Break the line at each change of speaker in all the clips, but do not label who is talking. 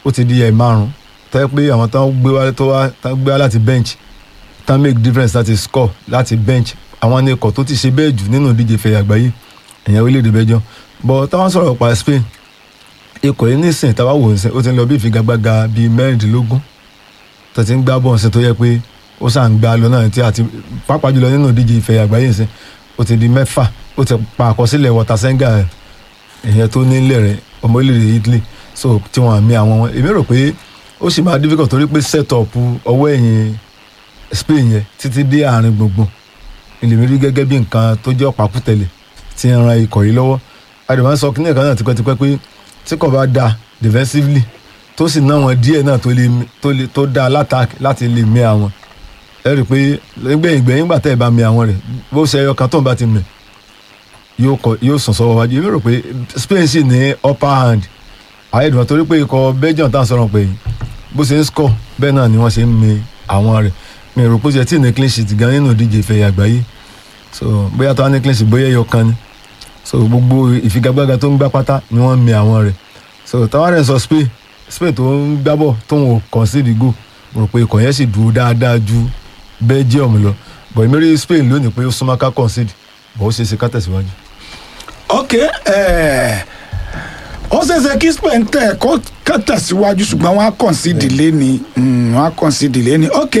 ó ti di ẹ̀ márùn tó yẹ pé àwọn tó ń gbé wá tó wá tó ń gbé wá láti bench tó ń make difference láti score láti bench àwọn ní ikọ̀ tó ti ṣe bẹ́ẹ̀ jù nínú ìdíje fẹ̀yà àgbáyé ẹ̀yàn orílẹ̀-èdè Belgium but táwọn sọ̀rọ̀ pa Spain ikọ̀ yìí nísìn táwa wò ń sìn ó ti ń lọ bí ìfigagbága bíi mẹ́rìndínlógún tó ti ń gbá bọ́ọ̀ sí tó yẹ pé ó sàn ń gbá lọ náà tí àti pàápàá jùlọ nínú ìdíje ìfẹ̀yà àgbáyé sìn ó ti di mẹ́fà ó ti pa àkọsílẹ̀ Watasenga ìyẹn tó nílẹ̀ rẹ̀ ọmọ orílẹ̀-èdè Italy so tí wọ́n àmì àwọn wọn èmi rò pé ó sì máa difficult torí pé set up ọwọ́ ẹ̀yìn Spain yẹn títí dé àárín gbùngbùn ìlèmí rí gẹ́gẹ́ bí nǹkan tó jẹ́ ọ̀pákùtẹ̀lẹ̀ tí ń ran ikọ̀ yìí lọ́wọ́ àdìmọ́ sọ kí ní ẹ̀ka náà tipẹ́tipẹ́ pé tí kò bá da defensively tó sì ná wọn díẹ̀ náà tó lè tó lè tó da látak láti lè mí àwọn ẹ rí i pé gbẹ̀yìn gbẹ̀yìn gbà tẹ́ ẹ bá mí àwọn rẹ̀ bó ṣe ẹyọ kan tó ń bá ti mẹ̀ yóò kọ yóò sàn sọ́wọ́ wájú èmi rò pé Spain sì ní upper hand àyẹ̀dùn torí pé ikọ̀ Belgium tá à ń sọ̀rọ̀ pé bó ṣe ń score bẹ́ẹ̀ náà ni wọ́n ṣe ń mi àwọn rẹ̀ mi rò pé ó ṣe tí ní clean sheet gan nínú ìdíje ìfẹ̀yà àgbáyé so bóyá tó wá ní clean sheet bóyá ẹyọ kan ni so gbogbo ìfigagbága tó ń gbá pátá ni wọ́n mi àwọn rẹ̀ so táwa rẹ̀ sọ Spain Spain tó ń gbábọ̀ tó ń concede goal mo rò pé ikọ̀ yẹn sì dúró dáadáa ju Belgium lọ bọ̀ èmi rí Spain lónìí pé ó súnmọ́ ká concede bọ̀ ó ṣe é ṣe ká tẹ̀síwájú.
ok eh, ó ṣeéṣe kí Spain tẹ̀ kó ká tẹ̀síwájú ṣùgbọ́n wọ́n á concede lẹ́ni wọ́n á concede lẹ́ni ok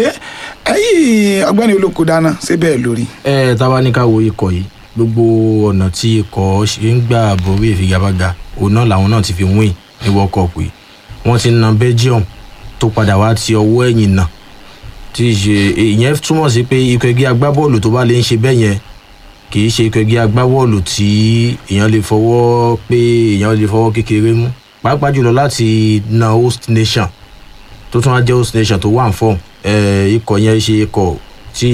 ẹ̀yìn ọgbẹ́ni olóko dáná ṣé bẹ́ẹ̀ lórí.
ẹ tábà ní ká wo ikọ̀ yìí gbogbo ọ̀nà tí ikọ̀ ṣe ń gbà borí ìfigagbága òun náà làwọn náà ti fi win ní world cup yìí wọ́n ti na belgium tó padà wá ti ọwọ́ ẹ̀yìn náà tí í ṣe ìyẹn túmọ̀ sí pé ikọ̀ ẹgbẹ́ agbábọ́ọ̀lù tó bá lè ń ṣe bẹ́ẹ̀ yẹn kì í ṣe ikọ̀ ẹgbẹ́ agbábọ́ọ̀lù tí èèyàn lè fọwọ́ pé èèyàn lè fọwọ́ kékeré mú pàápàá jùlọ láti na host nation tó tún wá jẹ́ host nation tó wà ń fọ́ọ̀mù ikọ̀ yẹn ṣe ikọ̀ tí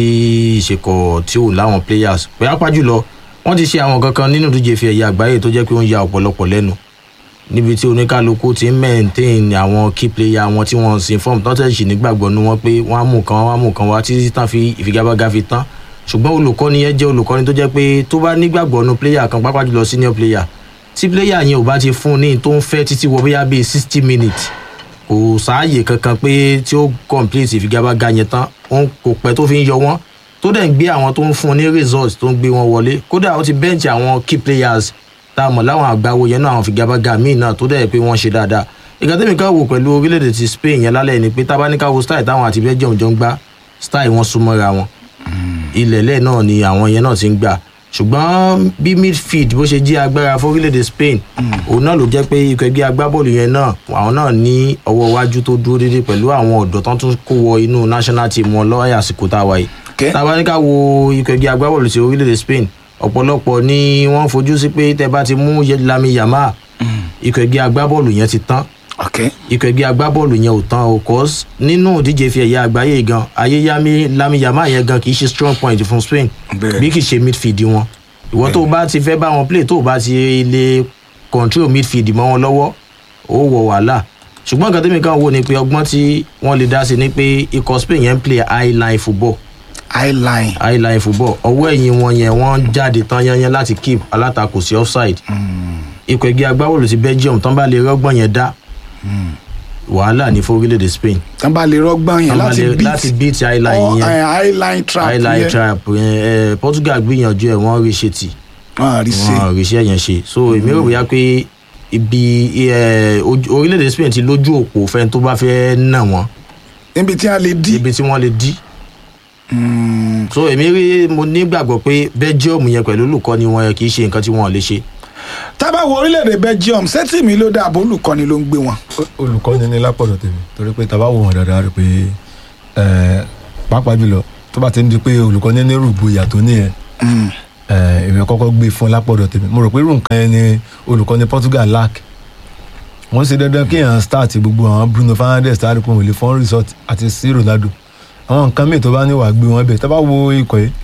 ìṣekọ̀ tí ò láwọn players pàápàá jùlọ wọ́n ti ṣe àwọn kankan nínú ìdíje fi ẹ̀yà àgbáyé tó jẹ́ pé ó ń ya ọ̀pọ̀lọpọ̀ lẹ́nu níbi tí oníkálukú ti ń maintain àwọn key player wọn tí wọ́n sin form tán tẹ̀sí nígbàgbọ́ nu wọn pé wọ́n á mú kan wọ́n á mú kan wá títí tán fi ìfigagbága fi tán ṣùgbọ́n olùkọ́ni yẹn jẹ́ olùkọ́ni tó jẹ́ pé tó bá nígbàgbọ́ nu player kan pàápàá jùlọ senior player tí player yẹn ò bá ti fún ní tó ń fẹ́ títí wọ bóyá bíi sixty minutes kò sáàyè kankan pé tí ó complete ìfigagbága yẹn tán òun kò pẹ́ tó fi ń yọ wọ́n tó dẹ̀ ń gbé àwọn tó ń fún un ní result tó ń gbé wọn wọlé kódà ó ti bench àwọn key players tá a mọ̀ láwọn àgbáwo yẹn náà àwọn ìfigagbága míì náà tó dẹ̀ pé wọ́n ṣe dáadáa ìgbà tẹ́mi ká wò pẹ̀lú orílẹ̀-èdè ti Spain yẹn lálẹ́ ni pé tábà ní ká wo style táwọn àti Belgium jọ ń gbá style wọn súnmọ́ra wọn ilẹ̀lẹ̀ náà ni àwọn yẹn náà ti ń gbà ṣùgbọ́n bí midfield bó ṣe jí agbára fún orílẹ̀-èdè Spain òun náà ló jẹ́ pé ikọ̀ ẹgbẹ́ agbábọ́ọ̀lù yẹn náà àwọn náà ní ọwọ́ iwájú tó dúró déédéé pẹ̀lú àwọn ọ̀dọ́ tán tún kó wọ inú national team wọn lọ́wọ́ àsìkò tá a wáyé tábà ní ká wo ikọ̀ ẹgbẹ́ agbábọ́ọ̀lù ti orílẹ̀-èdè Spain ọ̀pọ̀lọpọ̀ ni wọ́n fojú sí pé tẹ́ bá ti mú Lami Yamal ikọ̀ ẹgbẹ́ agbábọ́ọ̀lù yẹn ti tán ikọ̀ ẹgbẹ́ agbábọ́ọ̀lù yẹn ò tán o cause nínú ìdíje fi ẹ̀yà àgbáyé gan ayé Lami Yamal yẹn gan kì í ṣe strong point fún Spain bí kì í ṣe midfield wọn ìwọ tó o bá ti fẹ́ bá wọn play tó o bá ti lè control midfield mọ́ wọn lọ́wọ́ ó wọ wàhálà ṣùgbọ́n nǹkan tẹ́mi kan wò ni pé ọgbọ́n tí wọ́n lè dá sí ni pé ikọ̀ Spain yẹn ń play high line football
high line
high line football ọwọ́ ẹ̀yìn wọn yẹn wọ́n jáde tán yányán láti keep alátakò sí offside ikọ̀ ẹgbẹ́ agbábọ́ọ̀lù ti Belgium tán bá lè rọ́gbọ̀n yẹn dá wàhálà ní fún orílẹ̀-èdè Spain
tán bá lè rọ́gbọ̀n yẹn láti beat
láti beat high line yẹn
high line trap
high line trap yẹn Portugal gbìyànjú ẹ̀ wọ́n rí ṣe tì
wọ́n rí ṣe
wọ́n rí ṣe yẹn ṣe so èmi rò bóyá pé ibi orílẹ̀-èdè Spain ti lójú òpó fẹ́ni tó bá fẹ́ nà wọ́n
níbi tí a lè dí
ibi tí wọ́n lè dí so èmi rí mo nígbàgbọ́ pé Belgium yẹn pẹ̀lú olùkọ́ni wọn yẹn kì í ṣe nǹkan tí wọ́n lè ṣe.
tábà wo orílẹ̀-èdè Belgium sẹ́tì mi ló dà bó olùkọ́ni ló ń gbé wọn.
olùkọ́ni ní lápọ̀dọ̀ tèmi torí pé tàbá wò wọn dáadáa rí pé pàápàá jùlọ tó bá ti ń di pé olùkọ́ni ní rúgbó ìyàtọ̀ nìyẹn èmi kọ́kọ́ gbé fún lápọ̀dọ̀ tèmi mo rò pé irú nǹkan yẹn ni olùkọ́ni Portugal lack wọ́n ṣe dandan kí èèyàn start gbogbo àwọn Bruno Fernandes tàbí kò wọlé fún resort àti sí Ronaldo àwọn nǹkan míì tó bá ní wà gbé wọn bẹ̀ tá bá wo ikọ̀ yìí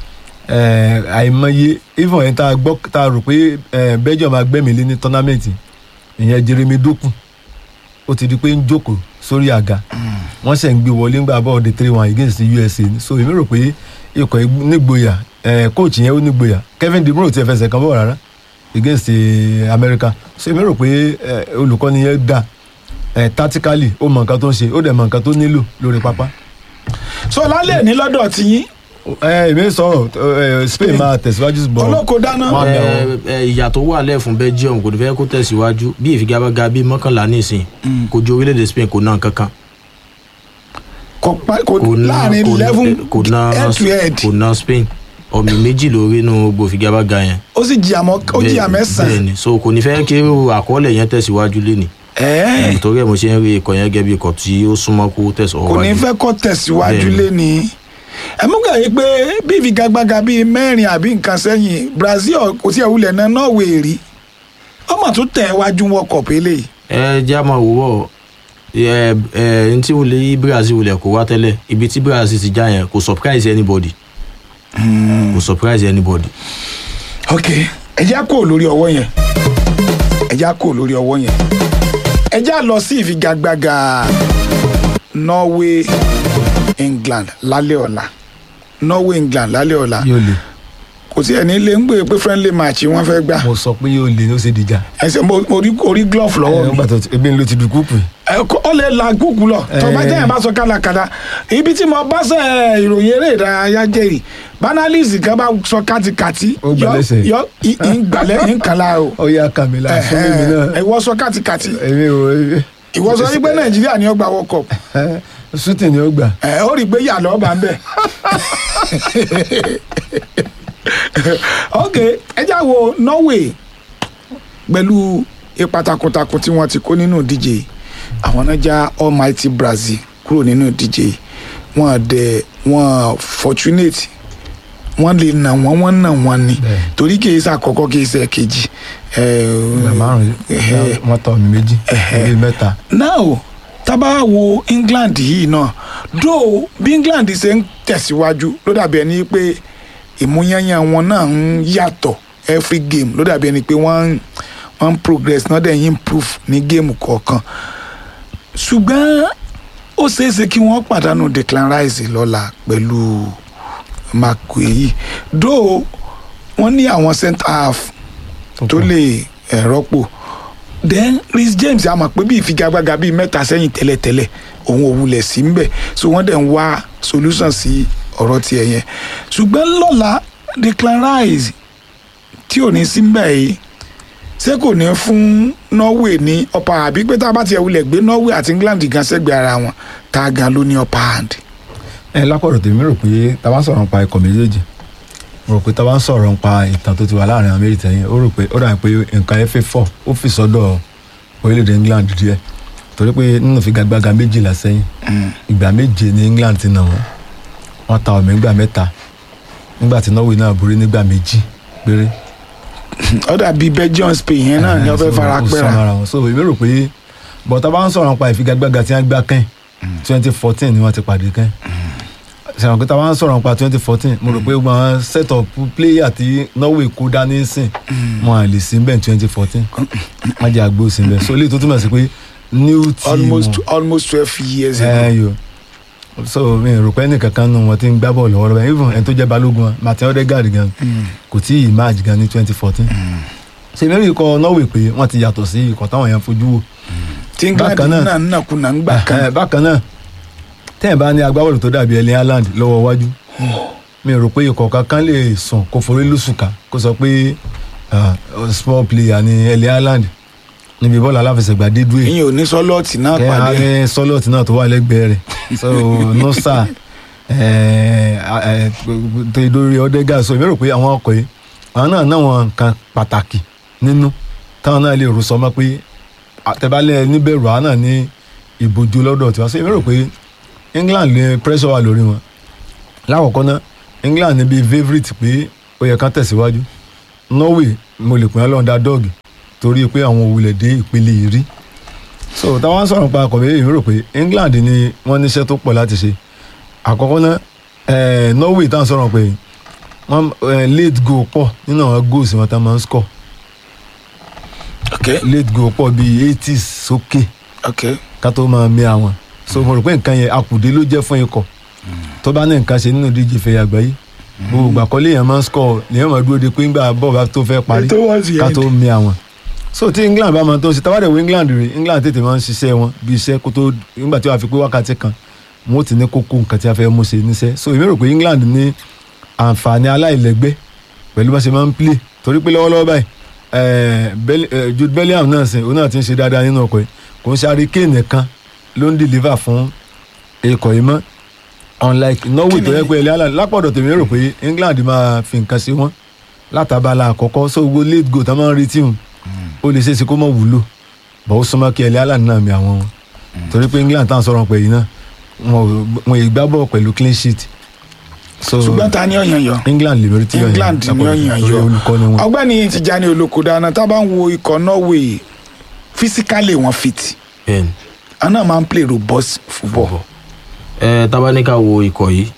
àìmọye even yẹn tá a gbọ́ tá a rò pé Belgium agbẹ́mìlé ní tọ́námẹ́ǹtì ìyẹn Jeremy Doku ó ti di pé ń jókòó sórí àga wọ́n ṣẹ̀ ń gbé wọlé ńgbà bọ́ọ̀dẹ three one against USA so èmi rò pé ikọ̀ yìí nígboyà coach yẹn ó nígboyà Kevin De Bruyne ò tiẹ̀ fẹsẹ̀ kan bọ̀ rárá against America so èmi rò pé olùkọ́ni yẹn dà ẹ̀ tactically ó mọ nǹkan tó ń ṣe ó dẹ̀ mọ nǹkan tó nílò lórí pápá.
so lálẹ́ ní lọ́dọ̀ tí yín
ẹ èmi sọ̀rọ̀ ẹ Spain máa tẹ̀síwájú bọ̀
olóko dáná
Wọ́n á bẹ̀
ẹ
wọ́n.
ẹ, ìyà tó wà lẹ̀ fún belgium kò ní fẹ́ kó tẹ̀síwájú bí ìfigagbága bíi mọ́kànlá nísìn kò ju orílẹ̀-èdè spain kò ná kankan
kò pa- kò
kò ná
láàrin
kò ná-
eleven
kò ná
head to head
kò ná spain ọ̀mì méjì lórí inú gbogbo ìfigagbága yẹn
ó sì jìyà mọ́ ó jìyà
Bẹ́ẹ̀-
mẹ́sàn-án
bẹ́ẹ̀ni so kò ní fẹ́ kí irú àkọọ́lẹ̀ yẹn tẹ̀síwájú léni
ẹ̀ẹ́
torí ẹ̀ mo ṣe ń rí ikọ̀ yẹn gẹ́gẹ́ bí ikọ̀ tí ó súnmọ́ kó tẹ̀síwájú
kò ní fẹ́ kọ́ tẹ̀síwájú
Bẹ́ẹ̀ni.
lẹ́ni ẹ mú kà yí pé bí ìfigagbága bíi mẹ́rin àbí nǹkan sẹ́yìn Brazil kò tí ẹ̀ wulẹ̀ náà Norway rí ọmọ tó tẹ̀ wájú wọn kọ̀ pélé yìí
ẹ jẹ́ àmọ́ òwúrọ̀ ẹ ẹ n tí wọlé yí brazil wọlé kó wá tẹ́lẹ̀ ibi tí brazil ti já yẹn kò surprise anybody kò surprise anybody.
ok ẹ já kó lórí ọwọ́ yẹn ẹ já kó lórí ọwọ́ yẹn ẹ já lọ sí ìfigagbága Norway England lálẹ́ ọ̀la Norway England lálẹ́ ọ̀la
yóò le
kò sí ẹni lè ń gbé pé friendly match wọ́n fẹ́ gbà
mo sọ pé yóò le ní ó ṣe dìjà
ẹsẹ̀ mo mo rí orí glove lọ́wọ́
ẹ
mi
gbà tó ti- ebi ń lo ti dùn kúùpù
ẹ kó- ó lè la gúgú lọ tọba
Eh.
jẹ́ yẹn bá sọ kálakàlà ibi tí mo bá sẹ ìròyìn eré ìdárayá jẹ́rìí banalisi kan bá sọ kátikàti
Ó gbà
yọ
lẹ́sẹ̀.
yọ ì- ì ń gbàlẹ́ ń kàlà o
ó yá kàmílà fún mímí náà
ìwọ sọ kátikàti
èmi ò
ìwọ sọ wípé nàìjíríà ni ó gba world cup
shooting ni ó gbà
ẹ ó rí i pé yà lọ́ọ́ bá ń bẹ̀. ok ẹ já wo Norway pẹ̀lú ipa takuntakun tí wọ́n ti kó nínú ìdíje yìí. àwọn náà já almighty Brazil kúrò nínú ìdíje yìí. wọ́n dẹ̀ wọ́n fortunate wọ́n lè nà wọ́n wọ́n nà wọ́n ni
Bẹ́ẹ̀.
torí kì í ṣe àkọ́kọ́ kì í ṣe kejì.
ìgbà márùn
Eh,
wọn tọ mi méjì orí mẹ́ta
now tábà wo England yìí náà dó bí England ṣe ń tẹ̀síwájú ló dàbí ẹni pé ìmúyányán wọn náà ń yàtọ̀ every game ló dàbí ẹni pé wọ́n ń wọ́n ń progress náà dẹ̀ ń improve ní géèmù kọ̀ọ̀kan ṣùgbọ́n ó ṣeé ṣe kí wọ́n pàdánù Declan Rice lọ́la pẹ̀lú Maguire dó wọ́n ní àwọn centre half tó lè eh, rọ́pò then Reece James a mọ̀ pé bí ìfigagbága bíi mẹ́ta sẹ́yìn tẹ́lẹ̀tẹ́lẹ̀ òun ò wulẹ̀ sí ń bẹ̀ so wọ́n dẹ̀ ń wá solution sí ọ̀rọ̀ tiẹ̀ yẹn ṣùgbọ́n lọ́la Declan Rice tí ò ní sí ń bẹ̀ yìí ṣé kò ní fún Norway ní upper hand àbí pé tá a bá tiẹ̀ wulẹ̀ gbé Norway àti England gan sẹ́gbẹ̀ẹ́ ara wọn tá a gan ló ní upper hand.
ẹ lápọ̀rọ̀ tèmi rò pé tá a bá ń sọ̀rọ̀ nípa ikọ̀ méjèèjì mo rò pé tá a bá ń sọ̀rọ̀ nípa ìtàn tó ti wà láàrin àwọn méjì tẹ̀yìn ó rò pé ó dà pé nǹkan FA four ó fi sọ́dọ̀ orílẹ̀-èdè England díẹ̀ torí pé nínú ìfigagbága méjìlá sẹ́yìn ìgbà méje ní England ti nà wọ́n wọ́n ta ọ̀mí nígbà mẹ́ta nígbà tí Norway náà borí nígbà méjì péré
ó dàbí Belgium Spain yẹn náà ni wọ́n fẹ́ fara pẹ́ra
pẹ́ra wọn so èmi rò pé bọ̀tá bá ń sọ̀rọ̀ nípa ìfigagbága tí wọ́n gbá kẹ́hìn twenty fourteen ni wọ́n ti pàdé kẹ́hìn sọ̀rọ̀ pé tá a bá ń sọ̀rọ̀ nípa twenty fourteen mo rò pé gbọ́n set up player tí Norway kó dání sìn wọn à lè sí bẹ́ẹ̀ twenty fourteen wọ́n jẹ́ àgbo sí bẹ́ẹ̀ so eléyìí tó túmọ̀ sí pé new team
almost almost twelve years ago.
ẹ yo so mi rò pé ẹnìkankan nù wọn ti ń gbá bọ́ọ̀lù lọ́wọ́ lọ́wọ́ even ẹni tó jẹ́ balógun wọn Martin Odegaard gan kò tí ì match gan ní twenty fourteen ṣe mẹ́rin ikọ̀ Norway pé wọ́n ti yàtọ̀ sí ikọ̀ táwọn yẹn fojú wò
tí England
bákan náà-
náà nàkúnà ń gbà kan
Eh, bákan náà tẹ́ẹ̀ bá ní agbábọ́ọ̀lù tó dàbí Erling Haaland lọ́wọ́ iwájú mi rò pé ikọ̀ kankan lè sùn kó forí lùsùkà kó sọ pé ah, small player ni Erling Haaland níbi bọ́ọ̀lù aláfẹsẹ̀gbá dé dúró
ìyẹn ò ní sọlọ́ọ̀tì náà
kẹ́
pàdé
ààrẹ sọlọ́ọ̀tì náà tó wà lẹ́gbẹ̀ẹ́ rẹ̀ so nosa tó ìdórí Odegaard so èmi rò pé àwọn ọkọ̀ yìí àwọn náà náà wọn nǹkan pàtàkì nínú táwọn náà lè rò sọmọ pé àtẹ̀bálẹ̀ níbẹ̀rù àwọn náà ní ìbojú lọ́dọ̀ tiwọn so èmi rò pé England ní pressure wà lórí wọn lákọ̀ọ́kọ́ náà England ní bíi favourite pé ó yẹ kán tẹ̀síwájú Norway mo lè pè é lọ́ndà dọ́ọ̀gì torí pé àwọn òwúlẹ̀ dé ìpele yìí rí so táwọn sọ̀rọ̀ pa akọ̀wé èmi rò pé England ni wọ́n níṣẹ́ tó pọ̀ láti ṣe àkọ́kọ́ náà eh, Norway táwọn sọ̀rọ̀ pé wọ́n eh, late goal pọ̀ nínú àwọn goals wọn tá máa ń score
ok
late goal pọ̀ bíi eighties sókè
ok
ká tó máa mi àwọn so mo rò pé nǹkan yẹn akùdé ló jẹ́ fún ikọ̀ tó bá ní nǹkan ṣe nínú ìdíje ìfẹ̀yà àgbáyé gbogbo ìgbà kọ́lé yẹn máa ń score lèyàn máa dúró de pé ńgbà bọ́ọ̀ bá tó fẹ́ parí
Towards the
ká
end.
tó mi àwọn so tí england bá máa tó ń ṣe tábàdẹ̀ wo england rè england tètè máa ń ṣiṣẹ́ wọn bí iṣẹ́ kó tó nígbà tí wàá fi pé wákàtí kan wọn ó ti ní kókó nǹkan tí a fẹ́ mú ṣe níṣẹ́ so èmi rò pé england ní àǹfààní aláìlẹ́gbẹ́ pẹ̀lú bá ṣe máa ń play torí pé lọ́wọ́lọ́wọ́ báyìí eh, Bell- eh, jude bellingham náà sìn òun náà ti ń ṣe dáadáa nínú ọkọ̀ yìí kò ń ṣe Harry Kane nìkan ló ń deliver fún ikọ̀ yìí mọ́ unlike norway tó yẹ pé ẹlẹ́ àlàní lápọ̀dọ̀ tèmi rò pé england máa fi nǹkan sí wọn látàbàlà àkọ́kọ́ so gbogbo late goal tá máa ń retí wọn ó lè ṣeéṣe kó mọ̀ wúlò bọ̀ ó súnmọ́ kí ẹlẹ́ àlàní náà mi àwọn wọn torí pé england táwọn sọ̀rọ̀ pé yìí náà wọn ò- wọn ì gbá bọ̀ pẹ̀lú clean sheet so
ṣùgbọ́n ta ni ọ̀yàn yọ
england lè mẹ́rin tí yọ̀ yẹn
england ni ọ̀yàn yọ
olùkọ́ ni wọn.
ọgbẹ́ni Tijani Olókòdáná tá a bá ń wo ikọ̀ norway physically wọn fit
bẹ́ẹ̀ ni
àwọn náà máa ń play robust football
ẹ tabaníkà wo ikọ̀ yìí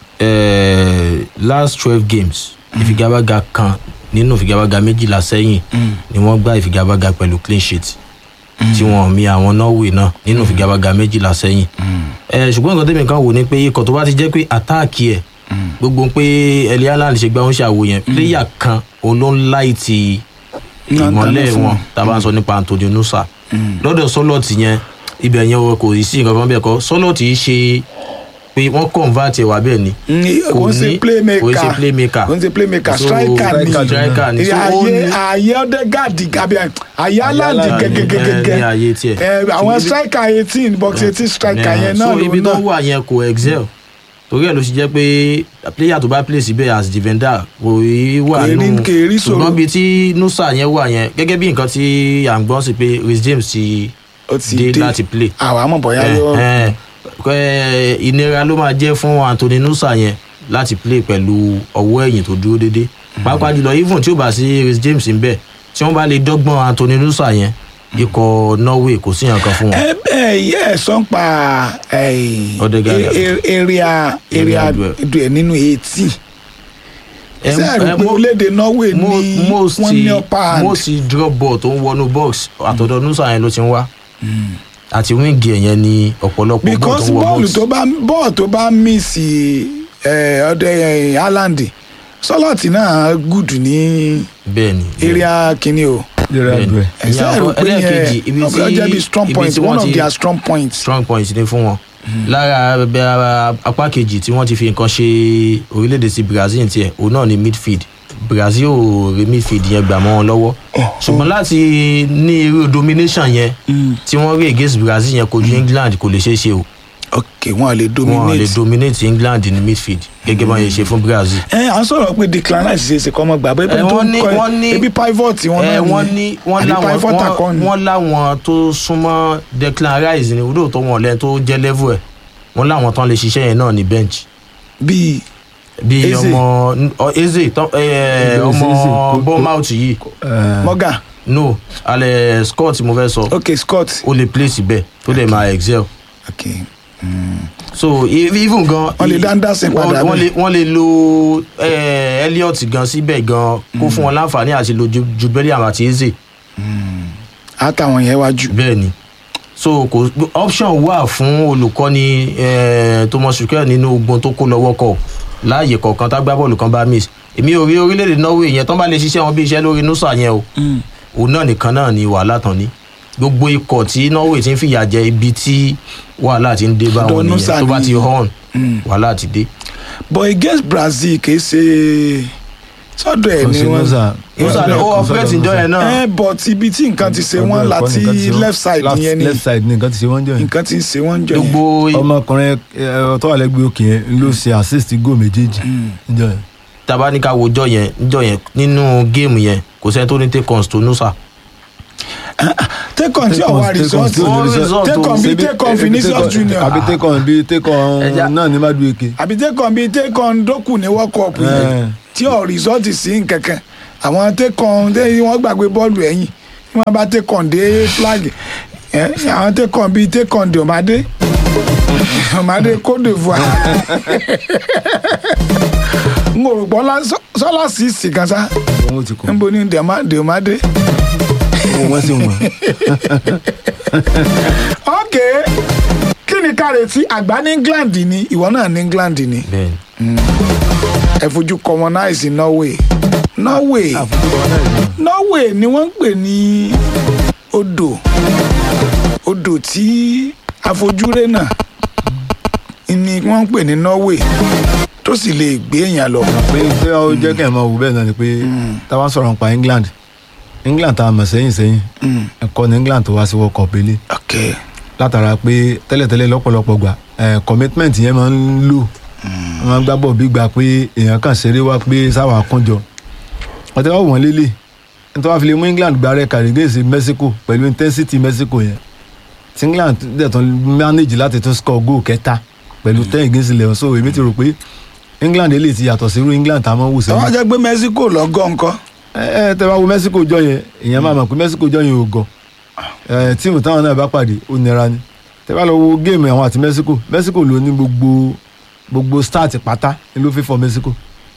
ẹ last twelve games ìfigagbága kan nínú ìfigagbága méjìlá sẹ́yìn ni wọ́n gbá ìfigagbága pẹ̀lú clean sheet tí wọ́n mi àwọn norway náà nínú ìfigagbága méjìlá sẹ́yìn ẹ ṣùgbọ́n nǹkan tẹ́mi kan wò ni pé ikọ̀ tó bá ti jẹ́ pé àtáàkì ẹ̀ gbogbo pé ẹlẹ́ haaland ṣe gbá ń ṣàwò yẹn pléyà kan òun ló ń láì ti
Náà
ìmọ̀lẹ́
dáná fún
wọn tá a bá ń sọ nípa antonio nusa lọ́dọ̀ sọ́lọ́ọ̀tì yẹn ibẹ̀ yẹn o kò sí nǹkan kan bẹ́ẹ̀ kọ́ sọ́lọ́ọ̀tì yìí ṣe pé wọ́n convert ẹ̀ wá bẹ́ẹ̀ ni
kò ń ṣe
ní-
playmaker
kò ń ṣe playmaker
kò ń ṣe playmaker
So,
striker ni
striker ni so ó
ààyè
ní
ààyè ọdẹgàdì àbí ààyè aláǹdì
Haaland
ní
gẹgẹgẹgẹ
ààyè tiẹ̀
ẹ àwọn striker eighteen box eighteen striker yẹn náà
so ibi
lòun
tó
náà
wà yẹn kò excel torí ẹ̀ ló ṣe jẹ́ pé player tó bá play síbẹ̀ as defender kò í wà
Kò rí-
nù
kò rí ṣòro.
ṣùgbọ́n bíi tí nusa yẹn wà yẹn gẹ́gẹ́ bí nǹkan tí à ń gbọ́n sí pé rhys james ti
ó ti
dé
dé
láti play
àwọn àmọ̀ bọ̀yá yọ
Eh, eh, ìnira ló máa jẹ́ fún anthony nusa yẹn láti play pẹ̀lú ọwọ́ ẹ̀yìn tó dúró déédé pàápàá jùlọ even tí ó bá sí rhys james ń bẹ̀ tí wọ́n bá lè dọ́gbọ́n anthony nusa yẹn ikọ̀ norway kò sí nǹkan fún wọn.
ẹ bẹ́ẹ̀ yẹ ẹ sọ ń pa
Odegaard.
area area
Area duel.
duel nínú eighteen
Ẹ-
ṣé ẹ rò
ẹ
pé
mo-
orílẹ̀-èdè norway
mo-
ní
most
wọ́n ní upper hand
most drop ball tó ń wọnú box àtọ̀dọ̀ nusa yẹn ló ti ń wá àti wíńgì ẹ̀ yẹn ni ọ̀pọ̀lọpọ̀ ball tó
because
ń wọ
bọ́ọ̀lù
box
tó bá bọ́ọ̀lù tó bá mísì ọdẹ haaland sọlọ́ọ̀tì náà gùdù ní
bẹ́ẹ̀ ni
area kìíní o
lera
Bẹ́ẹ̀ni.
dùn ẹ.
ẹ̀sẹ̀
Ìyẹn
rò
àkọ́-
pé
ẹlẹ́ẹ̀kejì,
yẹn
ibi
ọ̀bẹ ọjọ́
tí-
bíi strong
ibi
point
tí
one
wọ́n
of
ti-
their strong points.
strong point ni fún wọn lára abẹ ara apá kejì tí wọ́n ti fi nǹkan ṣe orílẹ̀-èdè sí brazil tiẹ̀ òun náà ni midfield brazil ò rí midfield yẹn gbà mọ́ wọn lọ́wọ́ ṣùgbọ́n láti ní irú domination yẹn tí wọ́n rí against brazil yẹn kojú england kò lè ṣeé ṣe o
ok wọn lè
wọn lè
dominate.
dominate england ní midfield gẹ́gẹ́ bá yẹn ṣe fún brazil.
ẹ à ń sọ̀rọ̀ pé declan rice ṣe é ṣe kọ́ ọmọ gbà bẹ́ẹ̀
Eh,
tó
wọ́n
ń
ní-
kọ́
wọ́n ní-
ebi pivot wọn
ẹ
náà
wọ́n ní wọ́n
àbí
láwọn
pivot
wọ́n-
akọni.
wọ́n láwọn tó súnmọ́ declan rice ni olóòótọ́ wọn lẹ́nu tó jẹ́ level ẹ̀ wọ́n láwọn tán lè ṣiṣẹ́ yẹn náà ní bench
bíi
bí
Eze.
ọmọ ọ- eze tán ẹ,
Eze,
ọmọ
Eze, kò-
bournemouth yìí
ẹ,
morgan
no alẹ scott mo fẹ́ sọ
ok scott
ó lè play síbẹ̀ tó lè máa excel
ok
so e- even gan
Wọ́n lè dá Anderson
wọ́n-
padà
wọ́n
bẹ́ẹ̀.
lè wọ́n lè lo eh, elliot gan síbẹ̀ gan kó fún wọn láǹfààní àti lo Ju- jude bellingham àti eze
àtàwọn yẹn wájú.
bẹ́ẹ̀ ni so kò option wà fún olùkọ́ni eh, thomas tuchel nínú ogun tó kó lọ́wọ́ kọ̀ láàyè kọ̀ọ̀kan tágbábọ́ọ̀lù kan bá miss èmi ò rí orílẹ̀-èdè norway yẹn tán bá lè ṣiṣẹ́ wọn bí iṣẹ́ lórí nusa yẹn o òun náà nìkan náà ni wàhálà tán ní gbogbo ikọ̀ tí norway ti ń fìyà jẹ ibi tí wàhálà ti ń dé bá
Ọ̀dọ̀
wọn
Nusa
nìyẹn tó bá
ni-
ti hàn wàhálà ti dé.
but against brazil kì í ṣe sọ́dọ̀ ẹ̀
kò
ni
sí
wọ́n.
Nusa.
nusa ni ó
Kò
operate
sọ́dọ̀
ìjọ yẹn náà
ẹ but ibi tí nǹkan ti ṣe
Ọ̀dọ̀
wọ́n
ẹ̀kọ́
láti
nìkan ti ṣe wọ́n.
left side
Left-
yẹn ni
left side ni nǹkan ti ṣe wọ́n jẹ́ yẹn.
nǹkan ti ń ṣe wọ́n jọ yẹn.
gbogbo
ọmọkùnrin ẹ, tó wà lẹ́gbẹ̀ẹ́ òkè yẹn ló ṣe assist goal méjèèjì níjọ́ yẹn.
tabaníkà wojọ yẹn níjọ yẹn nínú géèmù yẹn kò sẹ́ni tó ní take ons tó nusa.
take on tí
Take on-
ọ̀wá
take on
result
tí ò ní
Wọ́n result
take on
o.
bí
Ṣebí-
take on
ebi
Vinicius
take on-
Junior
àbí take on bí take on
Ẹja.
náà ní Madueke.
àbí take on bí take on dókù ní world cup
Eh.
yìí tí ọ̀ result sí nkankan àwọn take on tí wọ́n gbàgbé bọ́ọ̀lù ẹ̀yìn tí wọ́n bá take on dé flag ẹ̀, àwọn take on bí take on dòmádé dòmádé Côte d'Ivoire n ò rò pọ́ lá- sọ- sọ́lá sí ìsìnkàn sá
wọ́n ti kọ́
níbo ni Dèmá- dòmádé.
wọ́n sì wọ̀n.
ok kí ni ká retí àgbà ní england ni ìwọ náà ní england ni
bẹ́ẹ̀ni
ẹ fojú commonize norway norway norway ni wọ́n ń pè ní odò odò tí àfojúre náà ni wọ́n ń pè ní Norway tó sì lè gbé èèyàn lọ.
pé tí ó jẹ́ kí ẹ̀ máa wù bẹ́ẹ̀ náà ni pé tá a bá sọ̀rọ̀ nípa England England tá a mọ̀ sẹ́yìn sẹ́yìn
Mm,
ẹ̀kọ́ ní England tó wá sí World Cup ilé
ok
látara pé tẹ́lẹ̀tẹ́lẹ̀ lọ́pọ̀lọpọ̀ gbà ẹ̀ commitment yẹn máa ń lò wọ́n máa ń gbá bọ̀ bí gbà pé èèyàn kàn ṣeré wá pé sáwà kúnjọ wọ́n ti wá wọ̀n lélẹ̀ nítorí wọ́n fi lè mú England gba rẹ̀ kàrí gẹ̀ẹ́sì Mexico pẹ̀lú intensity Mexico yẹn tí England dẹ̀ tún manage láti tún score goal kẹta pẹ̀lú ten against eleven so èmi ti rò pé England eléyìí ti yàtọ̀ sí irú England tá a máa ń wù sẹ́yìn
tọ́wọ́ jẹ́ pé Mexico lọ́gọ́ nǹkan
ẹ ẹ tẹ bá wo Mexico jọ yẹn èèyàn máa mọ̀ pé Mexico jọ yẹn ò gọ̀ ẹ tíìmù táwọn náà bá pàdé ó nira ni tẹ bá lọ wo géèmù àwọn àti Mexico Mexico ló ní gbogbo gbogbo start pátá ni ló fi fọ Mexico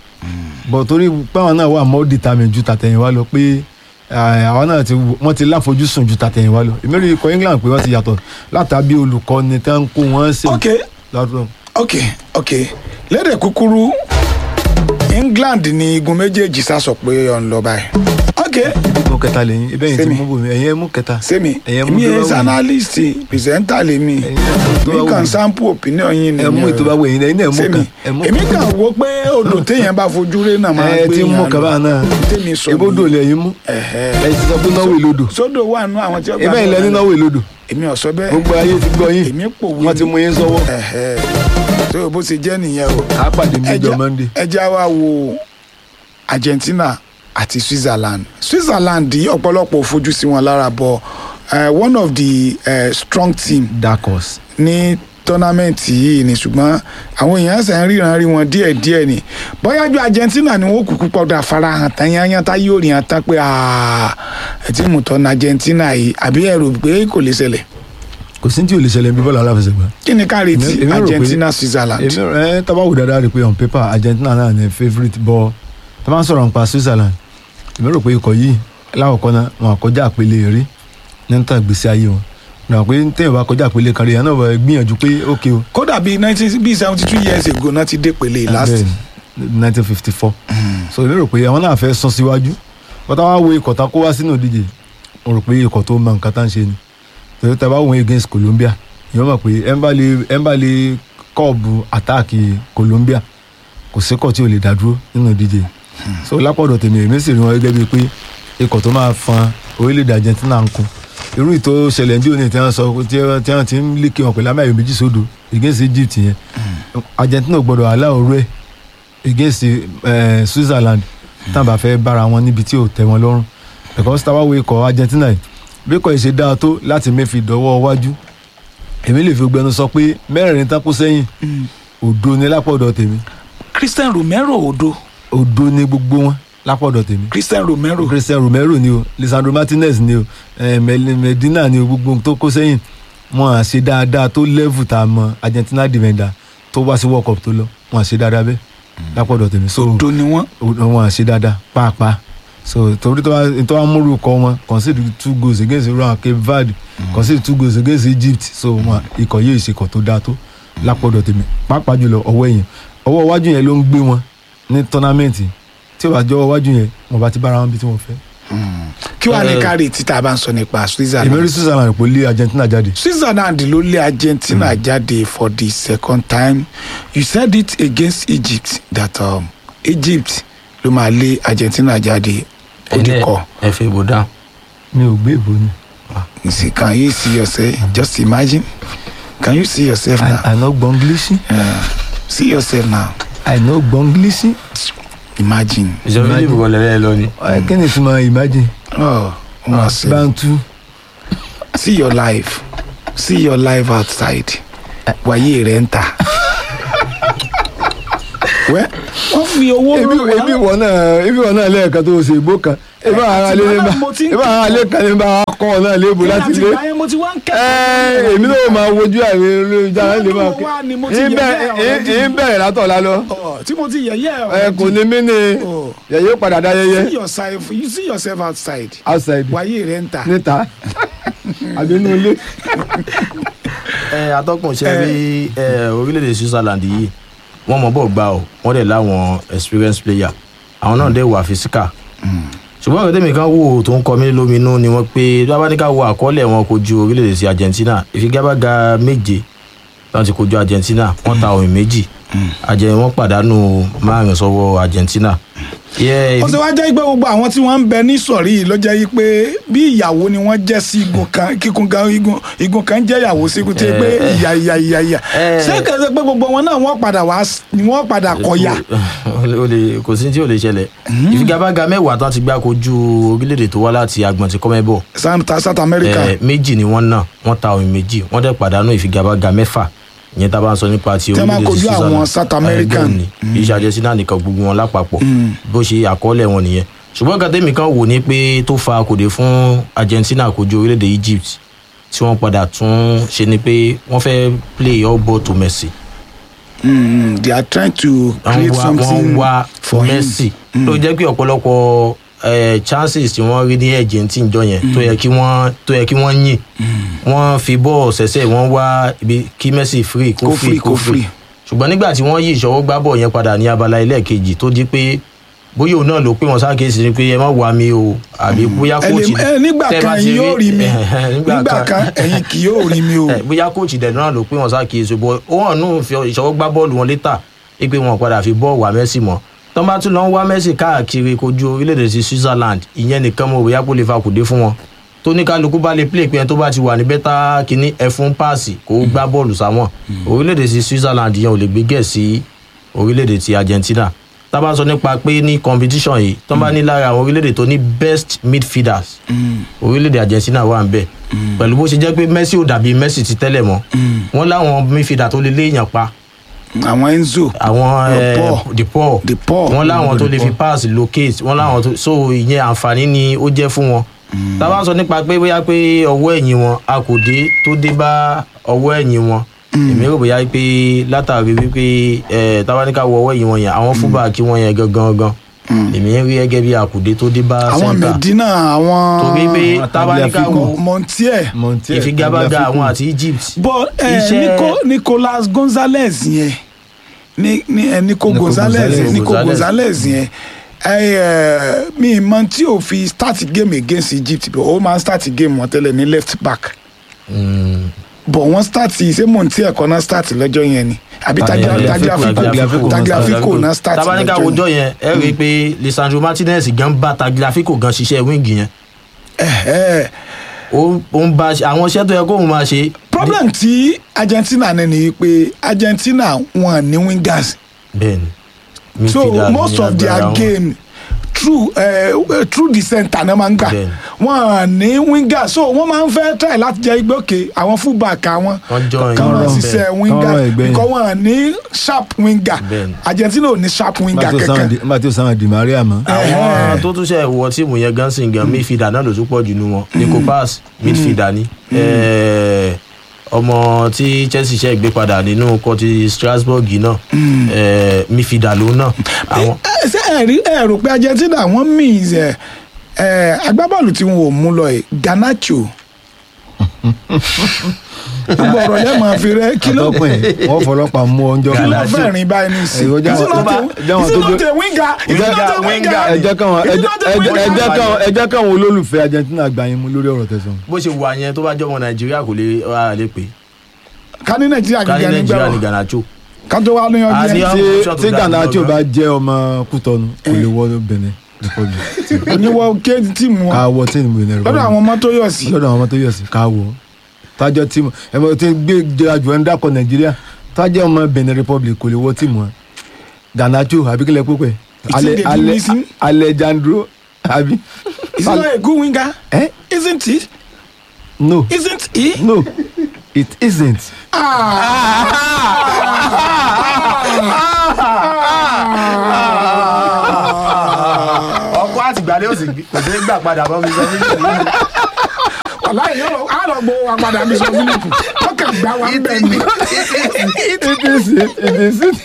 bọ̀ torí páwọn náà wà more determined ju tàtẹ̀yìnwá lọ pé ẹ, àwọn náà ti wọ́n ti láfojúsùn ju tàtẹ̀yìnwá lọ èmi rí ikọ̀ England pé wọ́n ti yàtọ̀ látàbí olùkọ́ni tẹ́ ń kó wọ́n sí
ok
lọ́dún
ok ok lédè kúkúrú England ni igun méjèèjì sá sọ pé ọ̀n lọ báyìí ok
mú kẹta lẹ́yìn ibẹ̀ yìí ti
Sẹ́mi.
mú bòmí ẹ̀yìn ẹ̀ mú kẹta
sẹ́mi
ẹ̀yìn
èmi
tó bá
ẹ̀
wù yín.
analyst pìrìsẹ́ńtà lèmi
Ẹ̀yin tó bá
mi
wù
kàn
yín.
sample opinion yín
ẹ̀ mú ìtọ́ bá wù ẹ̀yìn ẹ̀yìn náà mú
sẹ́mi
kan ẹ̀ mú
èmi kàn wo pé odò téèyàn bá fojú rí náà máa
ẹ
gbé
ti mú
yàn
kaba
lọ.
náà
tèmi sọ
ibodò
nìyẹn.
lẹ́yìn mú
Ẹ̀hẹ́.
ẹ ti sọ pé náwó ìlodò
sódò wà nù àwọn tí ó
ibẹ̀ ilẹ̀ ní náwó ìlodò
èmi ò sọ bẹ́ẹ̀
gbogbo ayé ti gbọ́ yín
èmi pòwe
wọ́n ti mú yín sọ́wọ́
ẹ̀hẹ́ tó o bó ṣe jẹ́ nìyẹn o
á pàdé mi jọ
Ẹja-
Monday
ẹja wa wo Argentina àti Switzerland Switzerland yìí ọ̀pọ̀lọpọ̀ ò fojú sí wọn lára bọ̀ eh, one of the uh, strong team
dark horse
ní tọ́námẹ́ǹtì yìí ni ṣùgbọ́n àwọn èèyàn ṣe ń ríran rí wọn díẹ̀ díẹ̀ ni bóyá ju Argentina ni wọ́n kúkú pọ̀dà farahàn tán yányán tá yóò rí hàn tán pé ẹ tí mo tọ́ ní Argentina yìí àbí ẹ rò pé kò lè ṣẹlẹ̀
kò sí tí ò lè ṣẹlẹ̀ bí bọ́ọ̀lù aláfẹsẹ̀gbá
kí ni ká retí
Èmi- èmi rò pé-
Argentina Switzerland
èmi ẹ tábà wò dáadáa rí i pé on paper Argentina náà ní favourite bọ́ tá bá ń sọ̀rọ̀ nípa Switzerland èmi rò pé ikọ̀ yìí láwọ̀kọ́ náà wọn àkọjá àpele rí ní tàn gbèsè ayé wọn náà pé téèyàn bá kọjá àpele kan rí yẹn náà bá gbìyànjú pé ókè o
kódà bíi nineteen bíi seventy two years ago náà ti dé pele last
nineteen fifty four so èmi rò pé àwọn náà fẹ́ sún síwájú bọ́tà wá wo ikọ̀ tá kó wá sínú ìdíje mo rò pé ikọ̀ tó mọ nǹkan tá ń ṣe ni torí tá a bá wọ́n against Colombia ìyẹn mọ̀ pé ẹ̀ ń bá lè ẹ̀ ń bá lè kọ́ọ̀bù àtáàkì Colombia kò síkọ̀ tí ò lè dá dúró nínú ìdíje so lápọ̀dọ̀ tèmi èmi sì rí wọn gẹ́gẹ́ bíi pé ikọ̀ tó máa fan orílẹ̀-èdè Argentina ń kun irú ìtò ṣẹlẹ̀ ní òní tí wọ́n sọ tí wọ́n tí wọ́n ti ń lékè wọn pẹ̀lú amáyọ̀ méjì sódò against Egypt yẹn Argentina ò gbọ́dọ̀ aláwọ̀ rẹ̀ against eh, Switzerland táwọn bá fẹ́ bára wọn níbi tí ò tẹ́ wọn lọ́rùn because táwa wo ikọ̀ Argentina yìí bí kò ṣe dáa tó láti mẹ́fì dọ́wọ́ wájú èmi lè fi gbẹnu sọ pé mẹ́rẹ̀ẹ̀rin tán kó sẹ́yìn òdo ni lápọ̀dọ̀ tèmi
Christian Romero odo
òdo ni gbogbo wọn lápọ̀dọ̀ tèmi
Christian Romero
Christian Romero ni o Lisandro Martinez ni o eh, Mel- Medina ni o gbogbo tó kó sẹ́yìn wọn à ṣe dáadáa tó level tá a mọ Argentina defender tó wá sí World Cup tó lọ wọn à ṣe dáadáa bẹ́ẹ̀ lápọ̀dọ̀ tèmi so
odo ni wọn
wọn à ṣe dáadáa pàápàá so torí tó wá tó wá múrù kọ wọn concede two goals against iran Cape Verde concede two goals against Egypt so wọn ikọ̀ yìí ìṣekọ̀ tó dáa tó lápọ̀dọ̀ tèmi pàápàá jùlọ ọwọ́ ẹ̀yìn ọwọ́ iwájú yẹn ló ń gbé wọn ní tọ́námẹ́ǹtì tí ó bá jọ ọwọ́ iwájú yẹn wọn bá ti bára wọn bí tí wọ́n fẹ́.
kí wàá ní
Eh.
ká retí tá a bá ń sọ nípa
èmi rí
Switzerland
Switzerland pò lé Argentina jáde
Switzerland ló lé Argentina jáde for the second time you said it against Egypt that um, Egypt ló máa lé Argentina jáde odikọ
ẹ fi ìbò dáhùn.
mi ò gbé ìbò ni
you see can you see yourself just imagine can you see yourself now
I no gbọ́ English
uh, see yourself now
I no gbọ́ English
imagine
ìjọba ilé ìbò lẹ́lẹ́ lọ ni.
Ẹ, kí ni ìtumọ̀ imagine
oh wọn sẹ
bantu
see your life see your life outside wáyé rẹ ń ta wẹ́ wọ́n fi owó
ebi
rán wa.
ebi wọ náà ebi wọ náà lẹ́ẹ̀kan tó ṣe ìbò kan ebi àwọn ará lé níbà
mo ti ń
ebi àwọn ará lé kan níbà kọ́ ọ náà léèbù láti lé
Ìgbà yẹn mo ti wá ń
ẹ
kẹ́kọ̀ọ́.
èmi náà máa wojú àìrí olóyúnjára lè máa
Olówó wa ni mo ti
kí
yẹ̀yẹ́ ọ̀rẹ́
ń bẹ̀rẹ̀ látọ̀ lálọ́
Ọ̀, tí mo ti yẹ̀yẹ́
ẹ kò ní mí ni
Oh.
yẹ̀yẹ́ padà dá yẹyẹ
see yourself you see yourself outside
outside
wáyé rẹ ń ta.
níta àbí inú ilé.
ẹ atọ́kùn ṣe rí ẹ orílẹ̀-èdè Switzerland yìí wọ́n mọ̀ bọ̀ gbà ọ́ wọ́n dẹ̀ láwọn experience player àwọn náà dẹ̀ wà physical ṣùgbọ́n ọ̀rẹ́ tèmi kan wò tó ń kọ mí lóminú ni wọ́n pé bábá ní ká wo àkọọ́lẹ̀ wọn kojú orílẹ̀-èdè sí Argentina ìfigagbága méje láti kojú Argentina wọ́n ta òmìn méjì àjẹ wọn pàdánù márùn sọ́wọ́ Argentina. Yeah,
ó ti wá jẹ́ pé gbogbo àwọn tí wọ́n ń bẹ ní sọ̀rí yìí ló jẹ́ yí pé bí ìyàwó ni wọ́n jẹ́ sí igun kan kíkun kan igun igun kan jẹ́ ìyàwó sí igun tí pé
Eh.
ìyà ìyà ìyà ìyà
Eh.
ṣé kẹsẹ̀ pé gbogbo wọn náà wọ́n padà wá s- ni wọ́n padà kọ̀yà
o lè kò sí tí ò lè ṣẹlẹ̀ ìfigagbága mẹ́wàá tán ti gbá kojú orílẹ̀-èdè tó wá láti agbọ̀n ti kọ́mẹ́bọ̀
South South America
Eh, méjì ni wọ́n náà wọ́n ta òmìn méjì wọ́n dẹ̀ pàdánù ìfigagbága mẹ́fà ìyẹn tá a bá ń sọ nípa ti
Tẹ́ máa
orílẹ̀-èdè
kojú
sí
àwọn
Switzerland.
South
Eh,
American.
bẹ́ẹ̀ ni iṣẹ́ Argentina nìkan gbogbo wọn lápapọ̀ bó ṣe àkọọ́lẹ̀ wọn nìyẹn ṣùgbọ́n nǹkan tẹ́mi kan wò ní pé tó fa kòdè fún Argentina kojú orílẹ̀-èdè Egypt tí wọ́n padà tún ṣe ni pé wọ́n fẹ́ play all ball to Messi
Mm, they are trying to
wọ́n
create
wá wọ́n
something
wá
for him
Messi ló jẹ́ pé ọ̀pọ̀lọpọ̀ eh, chances tí wọ́n rí ní Argentina jọ yẹn tó yẹ kí wọ́n tó yẹ kí wọ́n yìn wọ́n fi bọ́ọ̀ ṣẹ̀ṣẹ̀ wọ́n wá ibi kí Messi free kó
Kó free,
free
kó
kó free
free.
ṣùgbọ́n nígbà tí wọ́n yí ìṣọwọ́ gbá bọ̀ yẹn padà ní abala ẹlẹ́ẹ̀kejì tó di pé bóyá òun náà ló pé wọn sákèsí ni pé ẹ má wá mi o àbí bóyá
Ẹ lè-
kóòtù
ẹ, nígbà
tẹ́ bá
kan
ti
ẹ̀yin yóò rí mi
nígbà
nígbà kan ẹ̀yin kì yóò rí mi o
ẹ, bóyá kóòtù dẹ̀ náà ló pé wọn sákèsí bọ́ ó hàn nù fi ìṣọwọ́ gbá bọ́ọ̀lù wọn létà é pé wọn padà fi bọ́ọ̀ wá Messi mọ́ tọ́ bá tún lọ ń wá Messi káàkiri kojú orílẹ̀-èdè sí Switzerland ìyẹn nìkan mo bóyá kó lè fa kùdé fún wọn tó ní kálukú bá lè play pé ẹni tó bá ti wà ní bẹ́tà kínní ẹ̀fún páàsì kó gbá bọ́ọ̀lù sáwọn orílẹ̀-èdè sí Switzerland yẹn ò lè gbé gẹ̀ sí orílẹ̀-èdè ti Argentina tá a bá sọ nípa pé ní competition yìí tó bá ní lára àwọn orílẹ̀-èdè tó ní best midfielders orílẹ̀-èdè Argentina wà ń bẹ̀ pẹ̀lú bó ṣe jẹ́ pé Messi ò dàbí Messi ti tẹ́lẹ̀ mọ́ wọ́n láwọn midfielder tó lè léèyàn pa
àwọn Enzo
àwọn
The
eh,
Paul.
the Paul
The Paul.
wọ́n láwọn tó
The
lè fi
Paul.
pass locate wọ́n láwọn tó so ìyẹn àǹfààní ni ó jẹ́ fún wọn tá a bá sọ nípa pé bóyá pé ọwọ́ ẹ̀yìn wọn a kò dé tó dé bá ọwọ́ ẹ̀yìn wọn èmi rò bóyá pé látàrí wípé ẹ tá a bá ní ká wọ ọwọ́ ẹ̀yìn wọn yẹn àwọn fúbàkì wọn yẹn gangan gan èmi ń rí gẹ́gẹ́ bí àkùdé tó dé bá
àwọn
center
Medina àwọn
torí pé
àwọn
tá a bá ní ká
Tagliafico.
wo
Montiel
Montiel,
ìfigagbága
Tagliafico.
àwọn àti Egypt
bọ ẹ
Iṣẹ́-
Nico Nicolas Gonzalez yẹn ní ní ẹ Nico
Nico
Gonzalez
Gonzalez.
Nico
Gonzalez.
Gonzalez yẹn ẹ ẹ mi mọ tí o fi start game against Egypt bọ o máa start game wọn tẹ́lẹ̀ ní left back
mm,
bọ wọn start ṣé Montiel kọ́ náà start lọ́jọ́ yẹn ni àbí
Tagliafico,
Tagliafico
Tagliafico,
Tagliafico náà start
tá bá ní ká
lọ́jọ́
wojọ́
yẹn
yẹn ẹ rí i pé Lisandro Martinez gan bá Tagliafico gan ṣiṣẹ́ wíńgì yẹn
Ẹ̀hẹ́.
ó ó ń bá àwọn iṣẹ́ tó yẹ kóun máa ṣe.
problem tí Argentina ní ni pé Argentina wọn ní wingers
bẹ́ẹ̀ni
so
midfielder
most
ní
of their
agbára wọn.
game through uh, through the center náà máa ń gbà
Bẹ́ẹ̀ni.
wọn ní winger so wọn máa ń fẹ́ try láti jẹ́ igbó òkè àwọn fullback àwọn
Wọ́n join
kan máa
wọn
ṣiṣẹ́
bẹ́ẹ̀.
winger
Kán rán ẹgbẹ́ yẹn.
because wọn ní sharp winger
Bẹ́ẹ̀ni.
Argentina ò ní sharp winger kankan
nígbà tí ó sáwọn di Maria mọ́.
àwọn tó tún ṣe wọ tíìmù yẹn gan sin gan midfielder náà ló tún pọ̀ jù nù wọn nico pass midfielder ni Eh, ọmọ tí Chelsea ṣe gbé padà nínú ikọ̀ ti Strasbourg náà eh, midfielder ló náà àwọn
Ẹ- ṣé ẹ rí ẹ rò pé Argentina wọn means ẹ ẹ agbábọ́ọ̀lù tí wọn ò mú lọ ẹ Garnacho gbogbo ọ̀rọ̀ yẹn máa fi rẹ kí ló
àtọ́kùn ẹ̀ wọ́n fọlọ́pàá mú ọjọ́
kí ló
Garnacho.
fẹ́ rìn báyìí ní sí
Ẹ̀rọ já-
Is it not
já-
a-
já wọn
is it
tó
not
gbé-
a winger Is it not a
Winger,
winger
ẹ jẹ́ káwọn
Is
ẹ
it
jẹ́-
not a
ẹ jẹ́- ẹ
winger?
jẹ́ káwọn ẹ jẹ́ káwọn olólùfẹ́ Argentina gbà yín mú lórí ọ̀rọ̀ tẹ̀sán.
bó ṣe wà yẹn tó bá jọmọ Nàìjíríà kò lè wà lè pè
ká ní nàìjíríà
ká ní
gíga nígbà
Nàìjíríà ní
wọn
Garnacho
ká tó wá lóyún
A ní
ọjọ́
àwọn
tí
option tó
tí
dáa
Garnacho
jùlọ
bá jẹ́ ọmọ Kútọ́nù kò lè wọ Benin Republic
oníwọ kéèdì tíìmù
ká
wọn
wọ tíìmù Benin
lọ́dọ̀
Republic
àwọn ọmọ tó yọ̀ sí
lọ́dọ̀ àwọn ọmọ tó yọ̀ sí ká wọ tájọ́ tíìmù ẹ mọ̀ tí gbé jẹ́ra jù ẹ́ ń dákọ̀ Nàìjíríà tájọ́ ọmọ Benin Republic kò lè wọ tíìmù wọn Garnacho àbí kílẹ̀ púpẹ̀
Ìtìdè bí mi sí.
Alejandro àbí
is he not a good winger
Eh?
isn't he
no
isn't he.
no it isn't.
ọkọ àtìgbàlẹ̀ ò sì kò sí gbà padà bọ́ mi sọ fún mi.
wàláyé yóò lọ á lọ gbowó wa padà bí sọ fílípù wọn kàn gbá wa ń bẹ̀ ni
it isn't it isn't.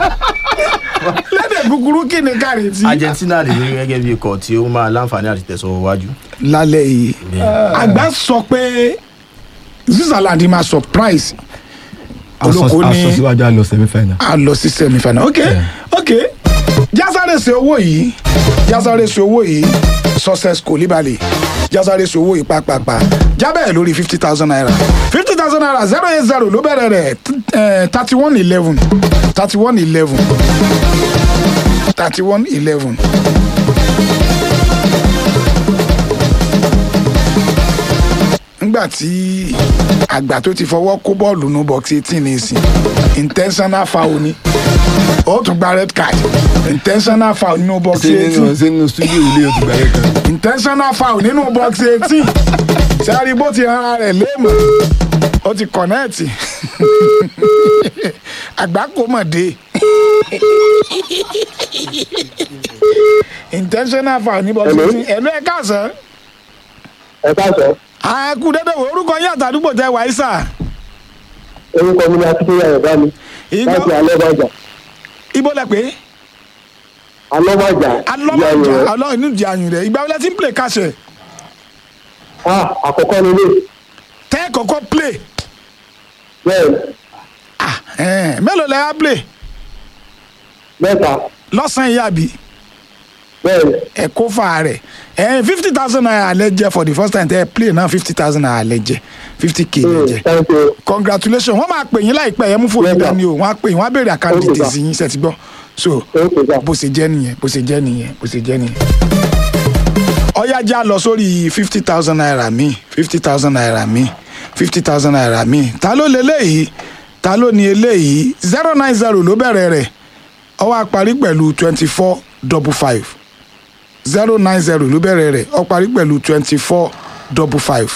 lédè kúkúrú kí ni káre tí.
Argentina lè rí gẹ́gẹ́ bí ikọ̀ tí ó máa láǹfààní àti tẹ̀sán wájú.
lálẹ́ yìí àgbà sọ pé Switzerland máa surprise olóko ní
asọ síwájú àlọ semi final.
a lọ sí semi final ok ok jásáré ṣe owó yìí jásáré ṣe owó yìí success Koulibaly jásáré ṣe owó yìí pàápàá jábẹ́ lórí fifty thousand naira fifty thousand naira zero eight zero ló bẹ̀rẹ̀ rẹ̀ thirty one eleven thirty one eleven thirty one eleven. nígbà tí àgbà tó ti fọwọ́ kó bọ́ọ̀lù nù box eighteen ní ìsìn intentional foul ni ó tún gba red card intentional foul nínú box
ṣé nínú
eighteen
ṣé nínú studio ilé o ti gbà yẹ kan.
intentional foul nínú box eighteen sẹ́rí bó ti rán rẹ̀ léèmọ̀ ó ti kọ̀nẹ́ẹ̀tì àgbà kò mọ̀ dé intentional foul ní box eighteen ẹ̀lú ẹ̀ káàsán
ẹ káàsán
àkú dédé wo orúkọ yín àtàdúgbò tẹ wáyé sà
orúkọ mi ni akíndéyà yorùbá mi láti
ìgbà
alọ́bàjà
ibo lẹ pé
alọ́bàjà
alọ́mọjà alọ́ inú ìdí ayùn rẹ̀ ìgbà wọlé tí ń play kàṣẹ
ah àkọ́kọ́ nílé
tẹ́ kọ́kọ́ play
bẹ́ẹ̀
ah ẹ̀ẹ́n mélòó lẹ wá play
mẹ́ta
lọ́sàn-án yìí àbí
bẹ́ẹ̀
ẹ̀ kó fà rẹ̀ ẹ̀ẹ́n fifty thousand naira lẹ jẹ for the first time tẹ́ ẹ play náà fifty thousand naira lẹ jẹ fifty k lẹ jẹ
thank you
congratulations wọ́n máa pè yín láìpẹ́ yẹn mú fòlù
Yes, sir.
dání o wọ́n á pè yín wọ́n á béèrè account
Okay, sir.
details yín ṣe ti gbọ́ so
thank you sir.
bó ṣe jẹ́ nìyẹn bó ṣe jẹ́ nìyẹn bó ṣe jẹ́ nìyẹn. ọ̀yá já lọ sórí fifty thousand naira mi fifty thousand naira mi fifty thousand naira mi ta ló lé léyìí ta ló ní eléyìí zero nine zero ló bẹ̀rẹ̀ rẹ̀ ó wá parí pẹ̀lú twenty four double five zero nine zero ló bẹ̀rẹ̀ rẹ̀ ó parí pẹ̀lú twenty four double five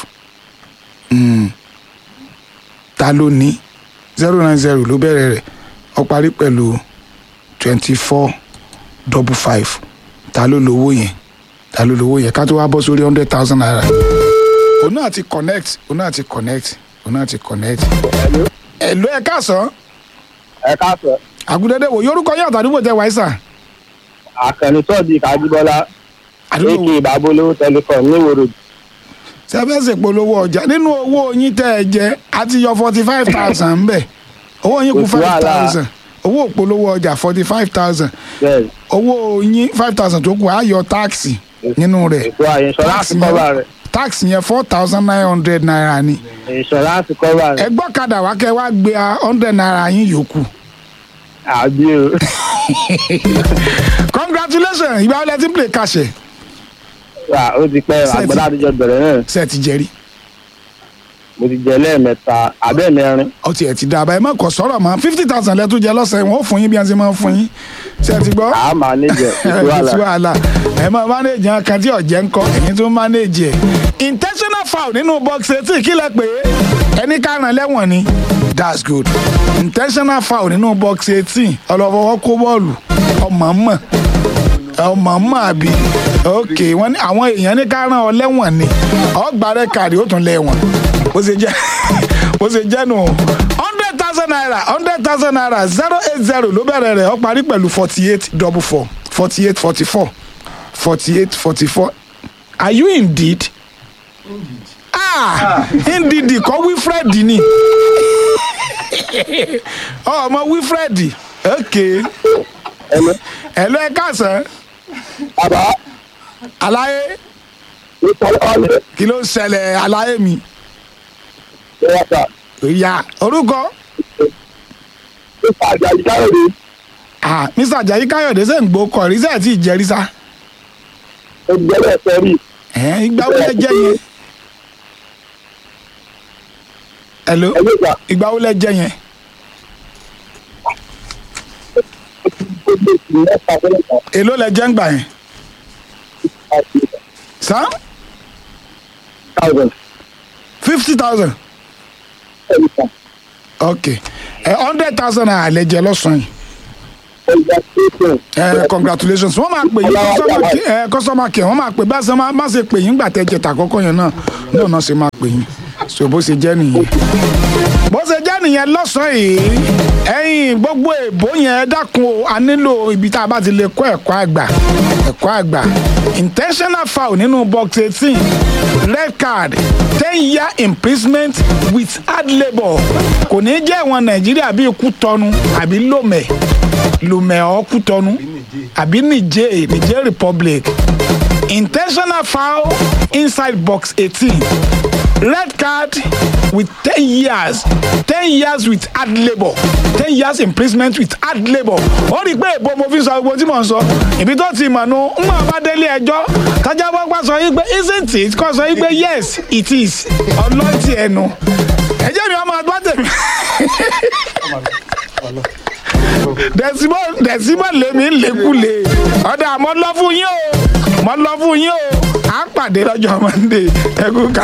ta ló ní zero nine zero ló bẹ̀rẹ̀ rẹ̀ ó parí pẹ̀lú twenty four double five ta ló lówó yẹn ta ló lówó yẹn ká tó wá bọ́ sórí hundred thousand naira. òun náà ti connect òun náà ti connect òun náà ti connect. ẹ̀lú ẹ̀ káàsán
ẹ káàsán
àgùdẹ́dẹ́ wò yorùkọ yín àtàdúgbò tẹ wáyé
àkànní sọ́ọ̀dì kájíbọ́lá
àdúgbò
ak babolówó telecom níwòrò
sẹ́fẹ̀sì polówó ọjà nínú owó yín tẹ́ ẹ jẹ́ àti yọ forty five thousand ń bẹ̀ owó yín kù
Kò sí
five
wàhálà.
thousand owó polówó ọjà forty five thousand
bẹ́ẹ̀
owó yín five thousand tó kù á yọ táàkì nínú rẹ̀
ètò ìṣọ́ránsì
Táàsì
kọ́bà
yẹn-
rẹ̀
táàkì yẹn four thousand nine hundred naira ni
ìṣọ́ránsì kọ́bà rẹ̀
ẹgbọ́n kadà wá kẹ́ wá gbé a hundred naira yín yòókù
àbí o
congratulations ìgbà wọlé tí ń play kàṣẹ
Wà, ó ti pẹ́
Ṣé ẹ ti-
àgbọ̀dá àtijọ́ bẹ̀rẹ̀ náà
ṣe ti jẹ́rí
mo ti jẹ lẹ́ẹ̀mẹ́ta abẹ́ẹ̀mẹ́rin
ọtí ẹ̀ ti dá àbá ẹ má kọ sọ̀rọ̀ mọ́ fifty thousand lẹ́tọ́ jẹ lọ́sẹ̀ wọn ó fún yín bí wọ́n ti máa ń fún yín ṣe ti gbọ́
àá máa níjẹ̀ ètò
kò sí
wàhálà
wàhálà ẹ máa manage yẹn kan tí ọ̀jẹ̀ ń kọ́ ẹ̀yin tó ń manage ẹ̀ intentional foul nínú box eighteen kí lẹ pé ẹni kárán lẹ́wọ̀n ni that's good intentional foul nínú box eighteen ọlọ́fọwọ́ kó bọ́ọ̀lù ọmọ mọ̀ ọmọ mọ̀ àbí ok wọ́n ní àwọn èèyàn ní kárán ọ lẹ́wọ̀n ni ọgbà rẹ̀ kàrí ó tún lẹ́wọ̀n bó ṣe jẹ́ bó ṣe jẹ́ nù hundred thousand naira hundred thousand naira zero eight zero ló bẹ̀rẹ̀ rẹ̀ ó parí pẹ̀lú forty eight double four forty eight forty four forty eight forty four are you indeed? ah indeed kọ́ wilfred ni ọmọ wilfred ok
ẹnu
ẹ̀lú ẹ̀ káàsán
bàbá
aláyé
ìtọ́lọ́ọ̀lẹ̀
kí ló ń ṣẹlẹ̀ aláyé mi
ìwọ̀ta
ìyá orúkọ
nípa àjàjì káyọ̀dé
ah mr ajayi káyọ̀dé ṣe ń gbó kọ rí sẹ́ẹ̀ tí ìjẹ́rí sá
ìgbẹ́lẹ̀ sẹ́rí
ẹ̀ ìgbà wo lẹ jẹ́ yẹn hello
ẹgbẹ́ta
ìgbà wo lẹ jẹ́ yẹn
gbogbo ìsìn mẹ́ta fẹ́lẹ̀ kan
èló lẹ jẹ́ ń gbà yẹn
àti
sá
thousand
fifty thousand
ẹ̀rí kan
ok ẹ hundred thousand naira lẹ jẹ lọ́sàn-án yìí
ọjà station
ẹ congratulations wọ́n máa pè yín customer care ẹ customer care wọ́n máa pè bá ṣe máa má ṣe pè yín gbà tẹ́ jẹta àkọ́kọ́ yẹn náà náà náà ṣe máa pè yín so bó ṣe jẹ́ nìyẹn bó ṣe jẹ́ nìyẹn lọ́sàn-án yìí ẹ̀yin gbogbo èbó yẹn ẹ dákun o a nílò ibi tá a bá ti lè kọ́ ẹ̀kọ́ àgbà ẹ̀kọ́ àgbà intentional foul nínú box eighteen red card ten year imprisonment with hard labour kò ní jẹ́ ìwọ̀n nàìjíríà bíi kú tọnu àbí lòmẹ̀ lòmẹ̀ ọ́ kú tọnu àbí niger niger republic intentional foul inside box eighteen red card with ten years ten years with hard labour ten years imprisonment with hard labour ó rí i pé èbó mo fi sọ gbogbo tí mò ń sọ ibi tó ti mọ̀ nu ń mọ̀ bá délé ẹjọ́ tájà wọ́n pa sọ yí pé isn't it kọ́ sọ yí pé yes it is ọlọ́ọ̀tì ẹnu ẹjẹ́ mi ọmọ ọdún tèmi dẹ̀símọ̀ dẹ̀símọ̀ lèmi ń lékúlé ọ̀dà àmọ́ lọ́ fún yín o mọ́ lọ́ fún yín o à ń pàdé lọ́jọ́ monday ẹ̀kú ká.